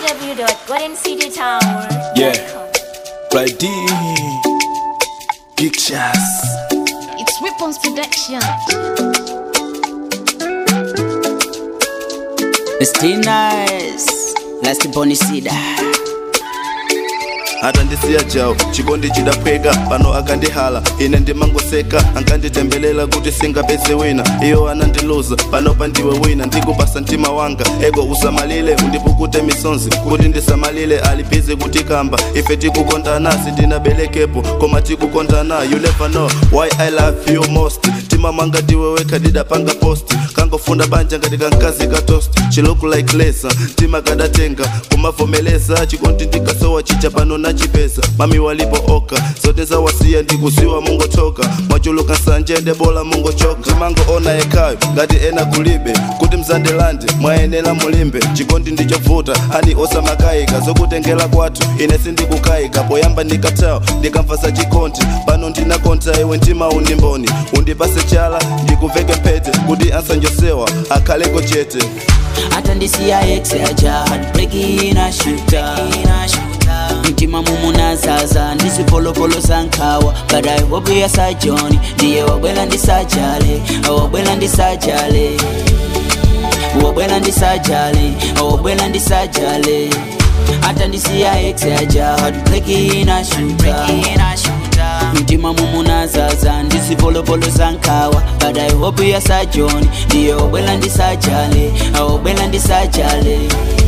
www.goldencitytower.com. Yeah. Friday Pictures It's Weapons Production. Still nice. Last bonisida. hata ndisiya jawo chikondi chidapweka pano akandihala ine ndimangoseka ankanditembelela kuti singapeze wina iyo anandiluza pano pandiwe wina ndikupasa mtima wanga ego usamalile undipukute misonzi kuti ndisamalile alibize kuti kamba ife tikukondana sindinabelekepo koma tikukondana you never know why i love you most mtima mwanga ndiwe wekha didapanga post kangofunda banja ngati kankazi ka toast she look like lesa mtima kadatenga kumavomeleza chikondi ndikasowa chicha pano nachipeza mami walipo oka zote zawasiya ndikuziwa mungochoka mwachuluka nsanje ndebola mungochoka ndimangoona yekhayo ngati ena kulibe kuti mzandelande mwayenera mulimbe chikondi ndichovuta ani osamakayika zokutengera kwathu ine sindikukayika poyamba ndikatawo ndikamva za chikondi pano ndinakonta iwe mtima undimboni undipase chala ndikuveke mpete kuti ansanjosewa akhaleko chete Hata ndisiya ex aja heartbreak ina shuta. Mtima mumunazaza ndizipolopolo zankhawa but I hope yasajoni ndiye wabwela ndisajale wabwela ndisajale wabwela ndisajale wabwela ndisajale hata ndisiya ex aja heartbreak ina shuta mtima mumunazaza ndizipolopolo zankhawa but I hope yasajoni ndiye wabwela ndisajale wabwela ndisajale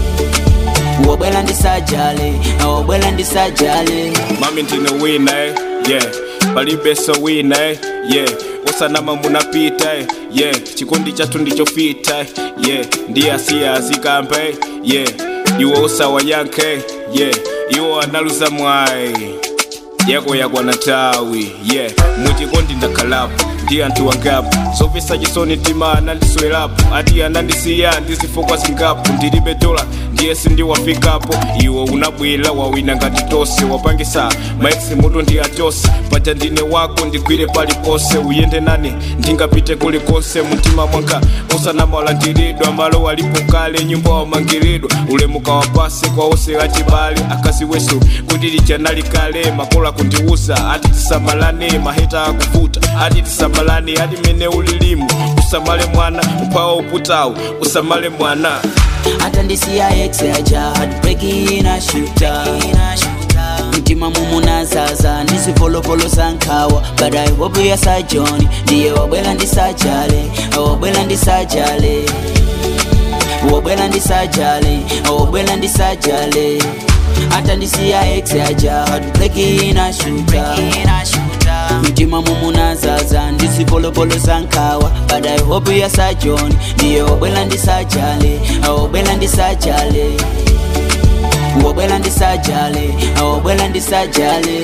wabwela ndisajale wabwela ndisajale mami ndine wina eh, yeah palibeso wina eh, yeah osanama munapita eh, yeah chikondi chathu ndichofita eh, yeah ndiye asiya azikamba eh, yeah iwo osawayankha eh, yeah iwo analuza mwayi yako yakwana tawi yeah muchikondi ndakhalapo ndi anthu wangapo zopesa chisoni tima anandiswerapo ati anandisiya ndizifokwa zingapo ndilibe dola ndiye sindiwafikapo iwo unabwera wawina ngati tose wapangisa maexi mutu ndi achose paja ndine wako ndigwire palipose uyende nane ndingapite kulikonse mtima mwanga usanamalandiridwa malo alipo kale nyumba wamangiridwa ulemuka wapase kwa ose achibale akazi wesu kuti lichanali kale makola kundiuza ati tisamalane maheta akuvuta ati tisamalane ati mene ulilimu usamale mwana upawa uputawu usamale mwana hata ndisiya ex aja heartbreak ina shuta mtima mumunazaza ndizipolopolo zankhawa but I hope yasajoni ndiye wabwela ndisajale wabwela ndisajale wabwela ndisajale wabwela ndisajale hata ndisiya ex aja heartbreak ina shuta mtima mumunazaza ndizipolopolo zankhawa but I hope yasajoni ndiye wabwela ndisajale wabwela ndisajale wabwela ndisajale wabwela ndisajale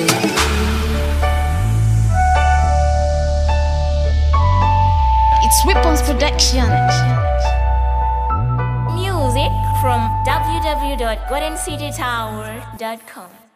It's Weapons Production. Music from www.goldencitytower.com.